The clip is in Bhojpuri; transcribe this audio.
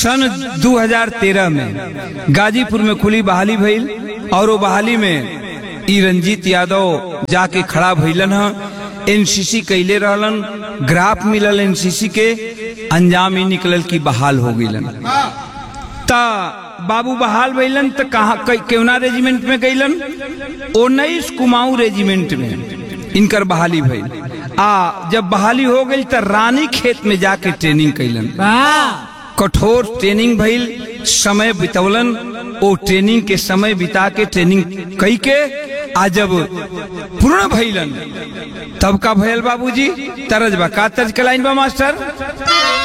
सन 2013 में गाजीपुर में खुली बहाली भइल और वो बहाली में ई रंजीत यादव जाके खड़ा भइलन ह एनसीसी कैले रहलन ग्राफ मिलल एनसीसी के अंजाम ही निकलल की बहाल हो गइलन ता बाबू बहाल भइलन त कहा केवना रेजिमेंट में गइलन उन्नीस कुमाऊं रेजिमेंट में इनकर बहाली भइल आ जब बहाली हो गई त रानी खेत में जाके ट्रेनिंग कैलन कठोर ट्रेनिंग भइल समय बितौलन ओ ट्रेनिंग के समय बिता के ट्रेनिंग कई के आ जब पूर्ण भइलन तब का भयल बाबूजी तरज बा का तर्ज के लाइन बा मास्टर